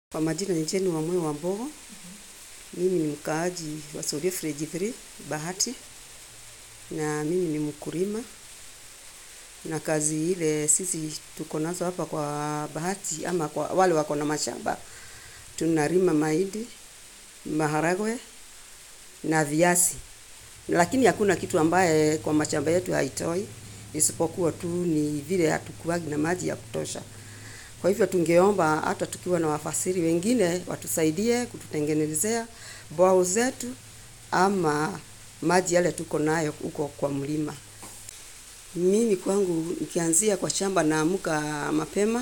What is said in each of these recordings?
Kwa majina ni Jane Wamwe wa Mbogo. Mimi ni mkaaji wa Sorio Freji 3 Bahati, na mimi ni mkulima, na kazi ile sisi tuko nazo hapa kwa Bahati ama kwa wale wako na mashamba, tunalima mahindi, maharagwe na viazi, lakini hakuna kitu ambaye kwa mashamba yetu haitoi, isipokuwa tu ni vile hatukuwagi na maji ya kutosha. Kwa hivyo tungeomba hata tukiwa na wafasiri wengine watusaidie kututengenezea bwao zetu ama maji yale tuko nayo huko kwa mlima. Mimi kwangu nikianzia kwa shamba naamka mapema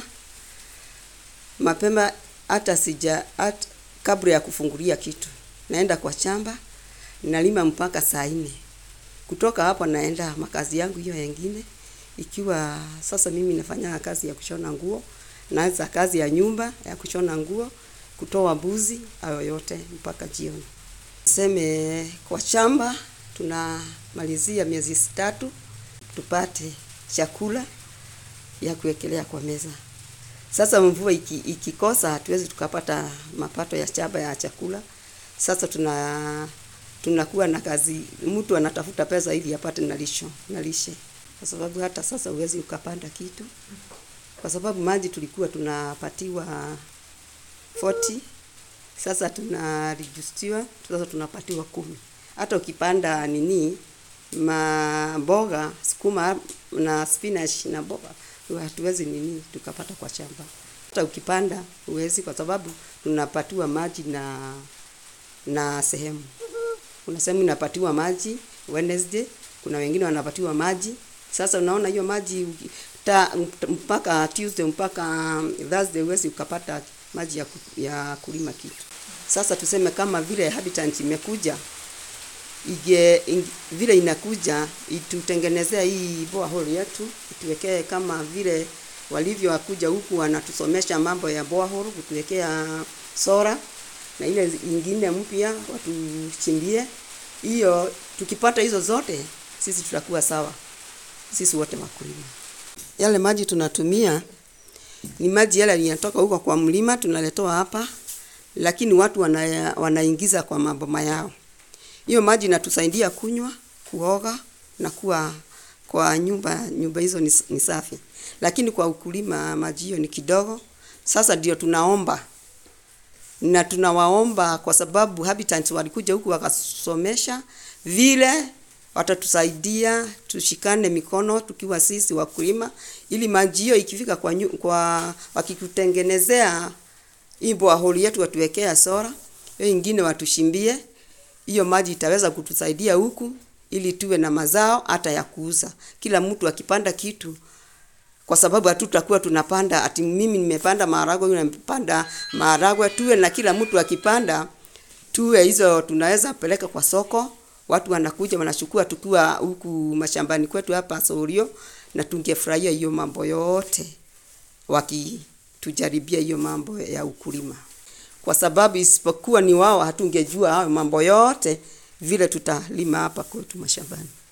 mapema, hata sija hata kabla ya kufungulia kitu naenda kwa shamba nalima mpaka saa nne. Kutoka hapo naenda makazi yangu hiyo yengine, ikiwa sasa mimi nafanya kazi ya kushona nguo naanza kazi ya nyumba ya kushona nguo, kutoa mbuzi, hayo yote mpaka jioni. Tuseme kwa shamba tunamalizia miezi tatu tupate chakula ya kuwekelea kwa meza. Sasa mvua iki, ikikosa hatuwezi tukapata mapato ya shamba ya chakula. Sasa tuna tunakuwa na kazi, mtu anatafuta pesa ili apate na lisho na lishe, kwa sababu hata sasa huwezi ukapanda kitu kwa sababu maji tulikuwa tunapatiwa 40 sasa tunarijustiwa, sasa tunapatiwa kumi. Hata ukipanda nini mamboga, sukuma na spinach na mboga, hatuwezi nini tukapata kwa shamba. Hata ukipanda huwezi, kwa sababu tunapatiwa maji na na sehemu. Kuna sehemu inapatiwa maji Wednesday, kuna wengine wanapatiwa maji. Sasa unaona hiyo maji ta, mpaka Tuesday mpaka Thursday huwezi ukapata maji ya, ku, ya kulima kitu. Sasa tuseme kama vile Habitat imekuja ige, ing, vile inakuja itutengenezea hii borehole yetu, ituwekee kama vile walivyo wakuja huku wanatusomesha mambo ya borehole, kutuwekea sora na ile ingine mpya watuchimbie hiyo. Tukipata hizo zote, sisi tutakuwa sawa, sisi wote wakulima. Yale maji tunatumia ni maji yale yanatoka huko kwa mlima tunaletewa hapa, lakini watu wana, wanaingiza kwa maboma yao. Hiyo maji inatusaidia kunywa, kuoga na kuwa kwa nyumba nyumba hizo ni, ni safi, lakini kwa ukulima maji hiyo ni kidogo. Sasa ndio tunaomba na tunawaomba kwa sababu Habitat walikuja huku wakasomesha vile watatusaidia tushikane mikono tukiwa sisi wakulima, ili maji hiyo ikifika kwa, nyu, kwa wakikutengenezea hii borehole yetu watuwekea sora, hiyo ingine watushimbie, hiyo maji itaweza kutusaidia huku ili tuwe na mazao hata ya kuuza. Kila mtu akipanda kitu kwa sababu hatutakuwa tunapanda ati mimi nimepanda maharagwe, yule nimepanda maharagwe, tuwe na kila mtu akipanda, tuwe hizo tunaweza peleka kwa soko watu wanakuja wanachukua tukiwa huku mashambani kwetu hapa Sorio, na tungefurahia hiyo mambo yote wakitujaribia hiyo mambo ya ukulima, kwa sababu isipokuwa ni wao hatungejua hayo mambo yote vile tutalima hapa kwetu mashambani.